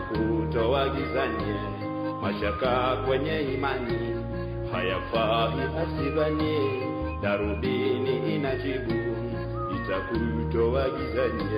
itakutoa gizani, mashaka kwenye imani hayafai asidhani, darubini inajibu itakutoa gizani.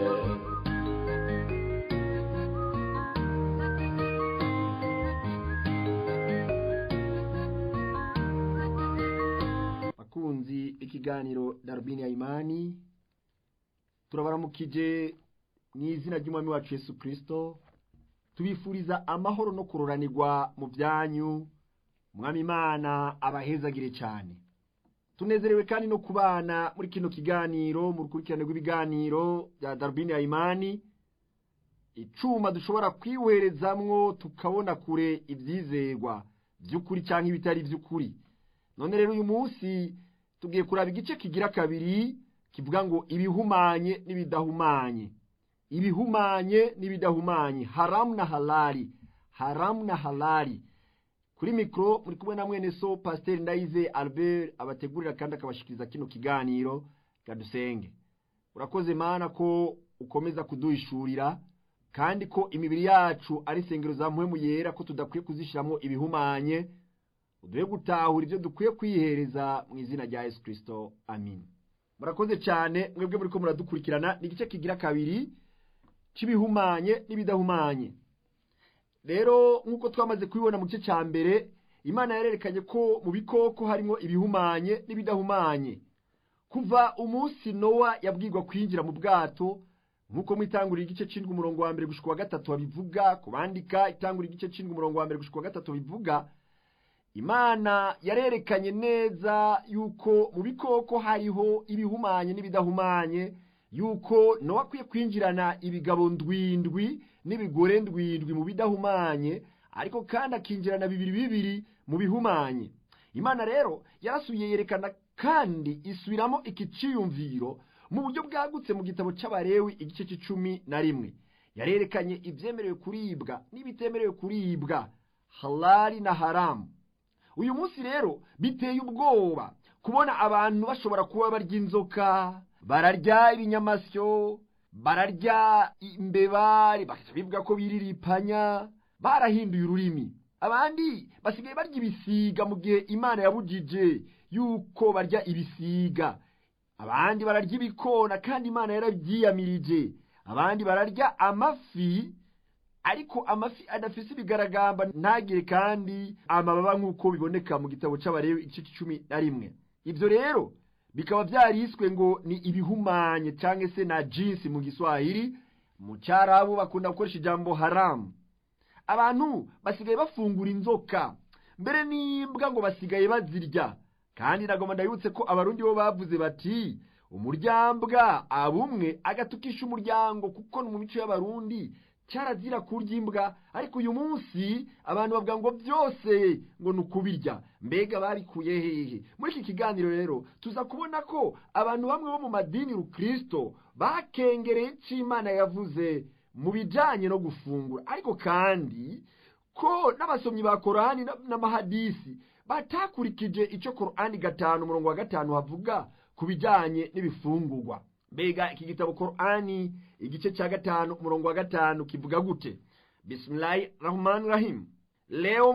bakunzi ikiganiro darubini ya imani turabaramukije mu izina ry'umwami wacu yesu kirisito tubifuriza amahoro no kuroranirwa mu byanyu umwami imana abahezagire cyane tunezerewe kandi no kubana muri kino kiganiro mu rukurikirane rw'ibiganiro bya darubini ya imani icuma dushobora kwiwerezamwo tukabona kure ibyizerwa by'ukuri cyangwa ibitari by'ukuri none rero uyu munsi tugiye kuraba igice kigira kabiri kivuga ngo ibihumanye n'ibidahumanye ibihumanye n'ibidahumanye haramu na halali haramu na halali kuri mikoro muri kumwe na mwene so pasiteri ndayize albert abategurira kandi akabashikiriza kino kiganiro dusenge urakoze mana ko ukomeza kuduhishurira kandi ko imibiri yacu ari insengero za muhemu yera ko tudakwiye kuzishyiramo ibihumanye uduhe gutahura ibyo dukwiye kwihereza mu izina rya yesu kirisito amin murakoze cyane mwebwe muri ko muradukurikirana ni igice kigira kabiri cy'ibihumanye n'ibidahumanye rero nk'uko twamaze kubibona mu gice cya mbere imana yarerekanye ko mu bikoko harimo ibihumanye n'ibidahumanye kuva umunsi nowa yabwirwa kwinjira mu bwato nk'uko mu itangurira igice cy'indwi umurongo wa mbere gushyirwa wa gatatu babivuga ku bandika itangurira igice cy'indwi umurongo wa mbere gushyirwa wa gatatu bivuga imana yarerekanye neza yuko mu bikoko hariho ibihumanye n'ibidahumanye yuko nowa akwiye kwinjirana ibigabo ndwindwi n'ibigore ndwindwi mu bidahumanye ariko kandi akinjirana bibiri bibiri mu bihumanye imana rero yarasubiye yerekana kandi isubiramo iki cyiyumviro mu buryo bwagutse mu gitabo cy'abarewi igice cy'icumi na rimwe yarerekanye ibyemerewe kuribwa n'ibitemerewe kuribwa halali na haramu uyu munsi rero biteye ubwoba kubona abantu bashobora kuba barya inzoka bararya ibinyamasyo bararya imbeba bivuga ko biriripanya barahinduye ururimi abandi basigaye barya ibisiga mu gihe imana yabujije yuko barya ibisiga abandi bararya ibikona kandi imana yarabyiyamirije abandi bararya amafi ariko amafi adafise ibigaragamba ntagire kandi amababa nk'uko biboneka mu gitabo cy'abarewe igice cumi na rimwe ibyo rero bikaba byariswe ngo ni ibihumanye cyangwa se na jinsi mu giswahili mu cyarabu bakunda gukoresha ijambo haramu abantu basigaye bafungura inzoka mbere n'imbwa ngo basigaye bazirya kandi nagomba ndabibutse ko abarundi bo bavuze bati umuryambwa abumwe agatukisha umuryango kuko ni mu mico y'abarundi cyarazira kurya imbwa ariko uyu munsi abantu bavuga ngo byose ngo ni ukubirya mbega babikuye hehe muri iki kiganiro rero tuza kubona ko abantu bamwe bo mu madini rukirisito bakengereye icyo imana yavuze mu bijyanye no gufungura ariko kandi ko n'abasomyi ba korani n'amahadisi batakurikije icyo korani gatanu umurongo wa gatanu havuga ku bijyanye n'ibifungurwa mbega iki gitabo korani igice cya gatanu umurongo wa gatanu kivuga gute bismillahi rahmani rahim leo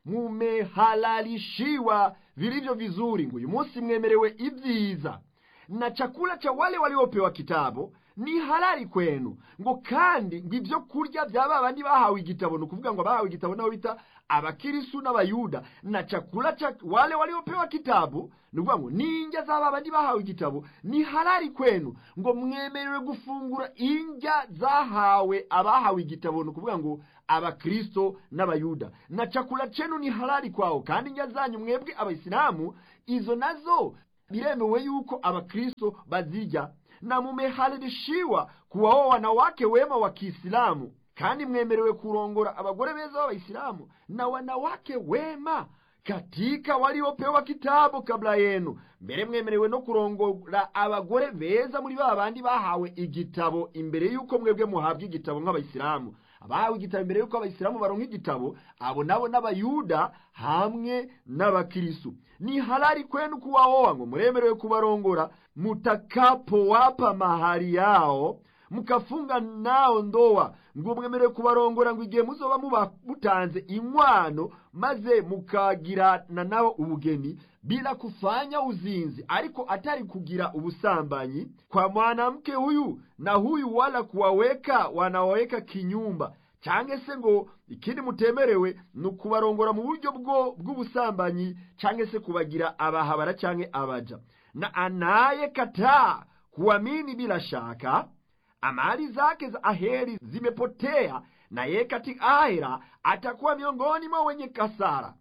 mumehalalishiwa vilivyo vizuri ngo uyu munsi mwemerewe ibyiza na chakula cha wale waliopewa kitabu ni halali kwenu ngo kandi ngo ibyo kurya bya babandi bahawe igitabo ni ukuvuga ngo abahawe igitabo nabo bita abakirisu n'abayuda na chakula cha wale waliopewa kitabu ni ukuvuga ngo n'indya za babandi bahawe igitabo ni halali kwenu ngo mwemerewe gufungura indya zahawe abahawe igitabo ni ukuvuga ngo abakristo n'abayuda na chakula chenu ni halali kwao kandi indya zanyu mwebwe abayisilamu izo nazo biremewe yuko abakristo bazirya na mumehalalishiwa kuwaoa wanawake wema wa Kiislamu, kandi mwemerewe kurongora abagore beza b'Abayisilamu na wanawake wema katika waliopewa kitabu kabla yenu. Mbere mwemerewe no kurongora abagore beza muri ba bandi bahawe igitabo imbere yuko mwebwe muhabwa igitabo nk'Abayisilamu. Abahawe igitabo imbere yuko Abayisilamu baronka igitabo, abo nabo n'Abayuda hamwe n'Abakristo. Ni halali kwenu kuwaoa, ngo muremerewe kubarongora mutakapowapa mahari yao mukafunga nao ndoa ngo mwemerewe kubarongora ngo igihe muzoba muba mutanze inkwano maze mukagirana nabo ubugeni bila kufanya uzinzi ariko atari kugira ubusambanyi kwa mwanamke huyu na huyu wala kuwaweka wanawaweka kinyumba cyangwa se ngo ikindi mutemerewe ni ukubarongora mu buryo bwo bw'ubusambanyi cyangwa se kubagira abahabara cyangwa abaja na anayekataa kuamini bila shaka amali zake za aheri zimepotea na yeye katika ahera atakuwa miongoni mwa wenye kasara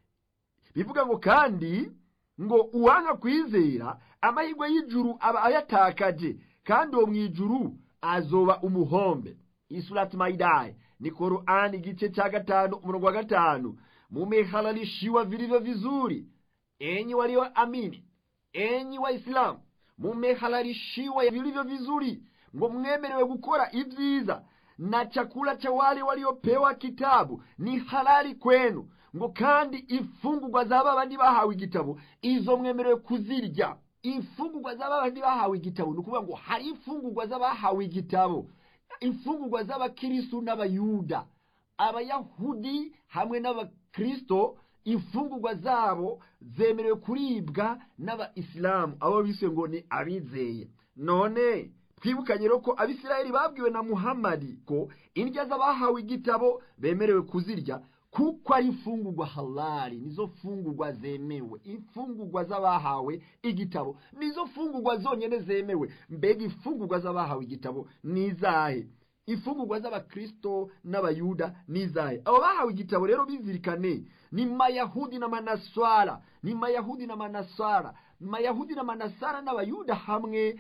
bivuga ngo kandi ngo uwanga kwizera amahirwe y'ijuru aba ayatakaje kandi uwo mu ijuru azoba umuhombe isurati maidaye ni korani igice cha gatanu umurongo wa gatanu mumehalalishiwa vilivyo vizuri enyi walioamini enyi waislamu mumehalalishiwa vilivyo vizuri ngo mwemerewe gukora ibyiza na chakula cha wale waliopewa kitabu ni halali kwenu ngo kandi imfungurwa z'aba bandi bahawe igitabo izo mwemerewe kuzirya imfungurwa z'aba bandi bahawe igitabo ni ukuvuga ngo hari imfungurwa z'abahawe igitabo imfungurwa z'abakristu n'abayuda abayahudi hamwe n'abakristo imfungurwa zabo zemerewe kuribwa n'abayisilamu abo bise ngo ni abizeye none twibukanye rero ko abisirayeli babwiwe na muhamadi ko indya z'abahawe igitabo bemerewe kuzirya kuko ari imfungurwa halali nizo fungurwa zemewe imfungurwa z'abahawe igitabo nizo fungurwa zonyine zemewe mbega imfungurwa z'abahawe igitabo ni izahe imfungurwa z'abakristo n'abayuda ni izahe abo bahawe igitabo rero bizirikane ni mayahudi na manaswara ni mayahudi na manaswara mayahudi na manasara n'abayuda hamwe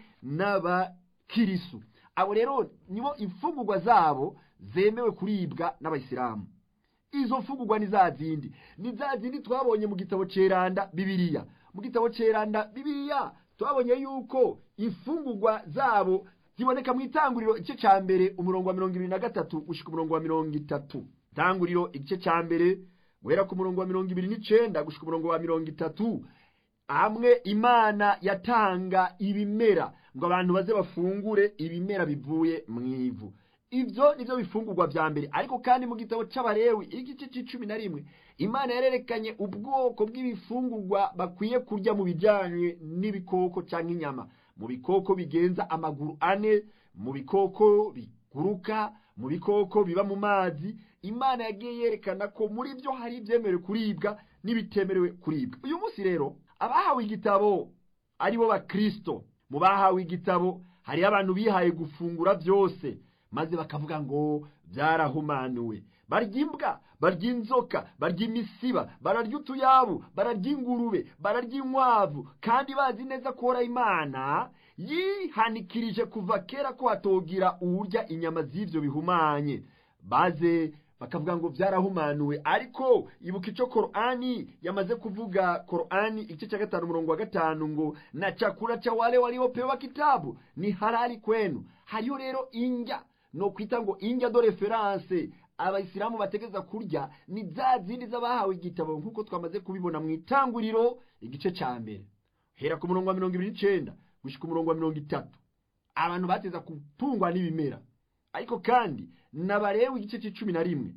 n'abakirisu abo rero nibo imfungurwa zabo zemewe kuribwa n'abayisilamu izo mfungurwa ni za zindi ni za zindi twabonye mu gitabo ceranda bibiliya mu gitabo ceranda bibiliya twabonye yuko imfungurwa zabo ziboneka mu itanguriro igice cya mbere umurongo wa mirongo ibiri na gatatu gushyika umurongo wa mirongo itatu itanguriro igice cya mbere guhera ku murongo wa mirongo ibiri n'icenda gushyika umurongo wa mirongo itatu hamwe imana yatanga ibimera ngo abantu baze bafungure ibimera bivuye mu ivu ibyo nibyo bifungurwa bya mbere ariko kandi mu gitabo cy'abarewi igice cy'icumi na rimwe imana yarerekanye ubwoko bw'ibifungurwa bakwiye kurya mu bijyanye n'ibikoko cyangwa inyama mu bikoko bigenza amaguru ane mu bikoko biguruka mu bikoko biba mu mazi imana yagiye yerekana ko muri byo hari ibyemerewe kuribwa n'ibitemerewe kuribwa uyu munsi rero abahawe igitabo ari bo bakristo mu bahawe igitabo hariho abantu bihaye gufungura byose maze bakavuga ngo byarahumanuwe barya imbwa barya inzoka barya imisiba bararya utuyabu bararya ingurube bararya inkwavu kandi bazi neza ko imana yihanikirije kuva kera ko hatogira uwurya inyama z'ibyo bihumanye baze bakavuga ngo byarahumanuwe ariko ibuka icyo korani yamaze kuvuga korani igice cya gatanu umurongo wa gatanu ngo na chakula cha wale waliopewa kitabu ni halali kwenu hariyo rero indya no kwita ngo indya do referanse abayisilamu bategeza kurya ni za zindi z'abahawe igitabo nk'uko twamaze kubibona mu itanguriro igice cya mbere hera ku murongo wa mirongo ibiri n'icenda gushyika umurongo wa mirongo itatu abantu bateza gutungwa n'ibimera ariko kandi nabarewe igice cy'icumi na rimwe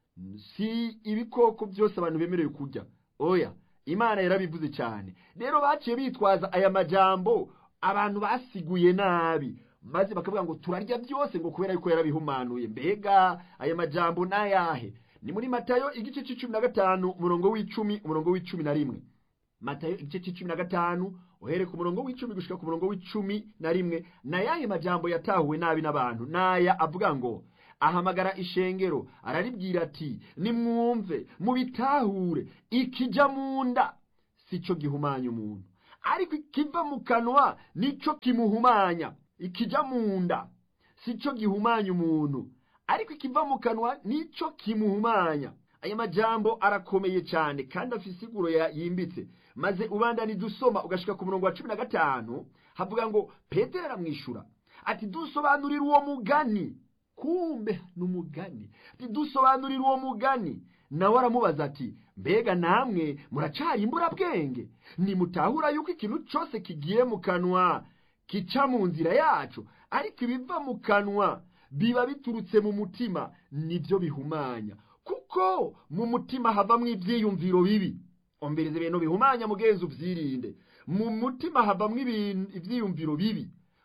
si ibikoko byose abantu bemerewe kurya oya imana yarabivuze cyane rero baciye bitwaza aya majambo abantu basiguye nabi maze bakavuga ngo turarya byose ngo kubera yuko yarabihumanuye mbega aya majambo n'ayahe ni muri matayo igice cy'icumi na gatanu umurongo w'icumi umurongo w'icumi na rimwe matayo igice cy'icumi na gatanu uhere ku murongo w'icumi gushika ku murongo w'icumi na rimwe n'ayahe majambo yatahuwe nabi n'abantu n'aya avuga ngo ahamagara ishengero araribwira ati nimwumve mubitahure ikijya mu nda si cyo gihumanya umuntu ariko ikiva mu kanwa nicyo kimuhumanya ikijya mu nda si cyo gihumanya umuntu ariko ikiva mu kanwa nicyo kimuhumanya aya majambo arakomeye cyane kandi afite isiguro yimbitse maze ubandani dusoma ugashika ku murongo wa cumi na gatanu havuga ngo petero aramwishyura ati dusobanurire uwo mugani kumbe ni umugani ati dusobanurire uwo mugani nawe aramubaza ati mbega namwe muracari imburabwenge nimutahura yuko ikintu cyose kigiye mu kanwa kica mu nzira yacu ariko ibiva mu kanwa biba biturutse mu mutima nibyo bihumanya kuko mu mutima havamwo ibyiyumviro bibi omberiza ibintu bihumanya mugenzi ubyirinde mu mutima havamwo ibintu- ibyiyumviro bibi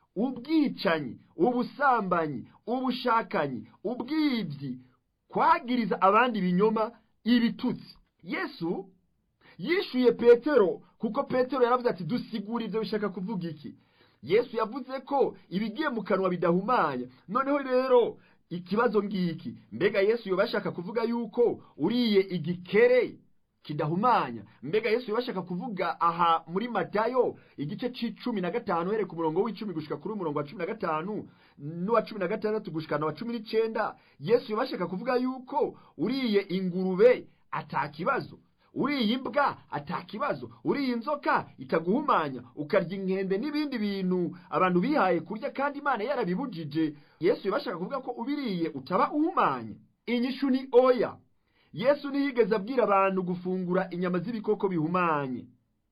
ubwicanyi ubusambanyi ubushakanyi ubwibyi kwagiriza abandi ibinyoma ibitutsi yesu yishuye petero kuko petero yaravuze ati dusigure ibyo bishaka kuvuga iki yesu yavuze ko ibigiye mu kanwa bidahumanya noneho rero ikibazo ngiki mbega yesu yoba ashaka kuvuga yuko uriye igikere kidahumanya mbega yesu yoba ashaka kuvuga aha muri matayo igice c'icumi na gatanu uhereye ku murongo w'icumi gushika kuri umurongo wa cumi na gatanu n'uwa cumi na gatandatu gushikana wa cumi n'icenda yesu yoba ashaka kuvuga yuko uriye ingurube ata kibazo uriye imbwa ata kibazo uriye inzoka itaguhumanya ukarya inkende n'ibindi bintu abantu bihaye kurya kandi imana yarabibujije yesu yoba ashaka kuvuga ko ubiriye utaba uhumanye inyishu ni oya yesu ntiyigeze abwira abantu gufungura inyama z'ibikoko bihumanye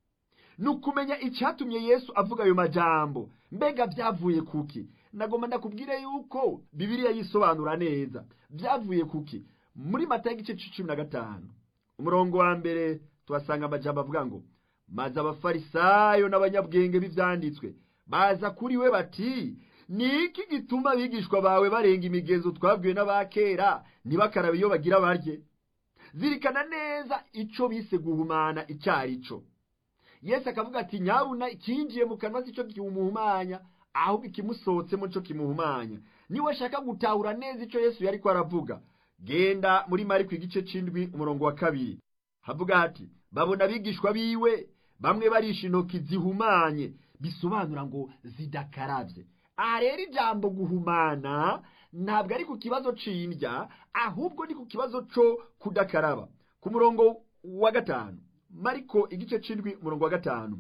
ni ukumenya icyatumye yesu avuga ayo majambo mbega byavuye kuki nagomba ndakubwire yuko bibiliya yisobanura neza byavuye kuki muri mata y'igice cumi na gatanu umurongo wa mbere tuhasanga amajambo avuga ngo maze abafarisayo n'abanyabwenge b'ivyanditswe baza kuri we bati ni iki gituma abigishwa bawe barenga imigenzo twabwiwe n'abakera ntibakarabe iyo bagira barye zirikana neza ico bise guhumana icari co yesu akavuga ati nyabuna ikinjiye mu kanwa sico kimuhumanya ahubwo ikimusohotsemo co kimuhumanya niwe ashaka gutahura neza ico yesu yariko aravuga genda muri mariko igice c'indwi umurongo wa kabiri havuga hati babona abigishwa biwe bamwe barisha intoki zihumanye bisobanura ngo zidakaravye aha rero ijambo guhumana ntabwo ari ku kibazo c'indya ahubwo ni ku kibazo co kudakaraba ku murongo wa gatanu mariko igice c'indwi umurongo wa gatanu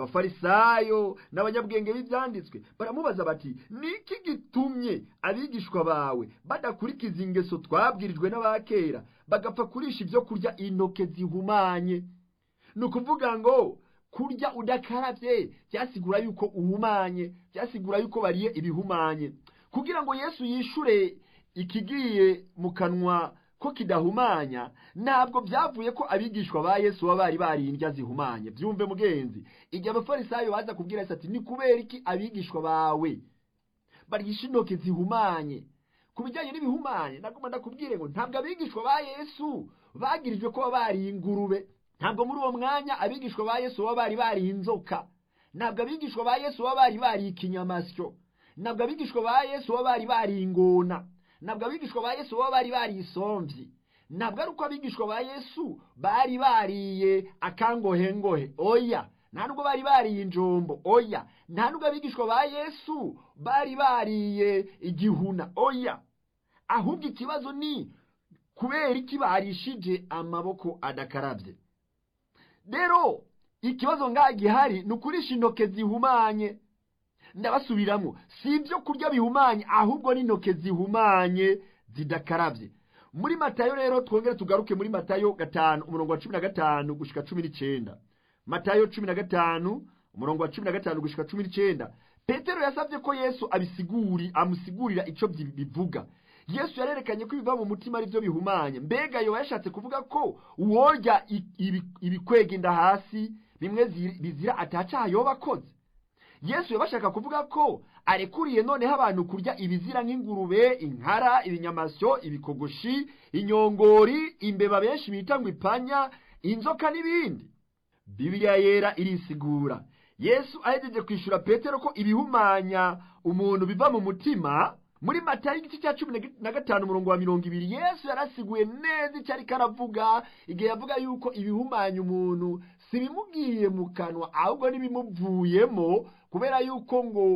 abafarisayo n'abanyabwenge b'ibyanditswe baramubaza bati niki gitumye abigishwa bawe badakurikiza ingeso twabwirijwe n'abakera bagapfa kurisha ibyo kurya intoke zihumanye ni ukuvuga ngo kurya udakaravye byasigura yuko uhumanye byasigura yuko bariye ibihumanye kugira ngo yesu yishure ikigiye mu kanwa ko kidahumanya ntabwo byavuye ko abigishwa ba yesu baba bari bariye indya zihumanye byumve mugenzi igihe abafarisayo baza kubwira yesu ati ni kubera iki abigishwa bawe barisha intoki zihumanye ku bijyanye n'ibihumanye nagomba ndakubwire ngo ntabwo abigishwa ba yesu bagirijwe ko baba bariye ingurube ntabwo muri uwo mwanya abigishwa ba yesu baba bari bariye inzoka ntabwo abigishwa ba yesu baba bari bariye ikinyamasyo ntabwo abigishwa ba yesu baba bari bariye ingona ntabwo abigishwa ba yesu baba bari bariye isomvyi ntabwo ari uko abigishwa ba yesu bari bariye akangohengohe oya nta nubwo bari bariye injombo oya nta nubwo abigishwa ba yesu bari bariye igihuna oya ahubwo ikibazo ni kubera iki barishije amaboko adakarabye rero ikibazo ngaha gihari ni ukurisha intoke zihumanye ndabasubiramo si ibyo kurya bihumanye ahubwo n'intoke zihumanye zidakarabye muri matayo rero twongere tugaruke muri matayo gatanu umurongo wa cumi na gatanu gushika cumi n'icenda matayo cumi na gatanu umurongo wa cumi na gatanu gushika cumi n'icenda petero yasabye ko yesu abisiguri amusigurira ico byi- bivuga yesu yarerekanye ko ibiva mu mutima ari byo bihumanye mbega yoba yashatse kuvuga ko uworya i- ibi- ibikwega inda hasi bimwe zi- bizira atacaha yoba akoze yesu yabashaka kuvuga ko arekuriye noneho abantu kurya ibizira nk'ingurube inkara ibinyamasyo ibikogoshi inyongori imbeba benshi bita ngo ipanya inzoka n'ibindi bibiliya yera irisigura yesu ahejeje kwishyura petero ko ibihumanya umuntu biva mu mutima muri matayo igice cya cumi na gatanu umurongo wa mirongo ibiri yesu yarasiguye neza icyo ariko aravuga igihe yavuga yuko ibihumanya umuntu si bimugiye mu kanwa ahubwo n'ibimuvuyemo kubera yuko ngo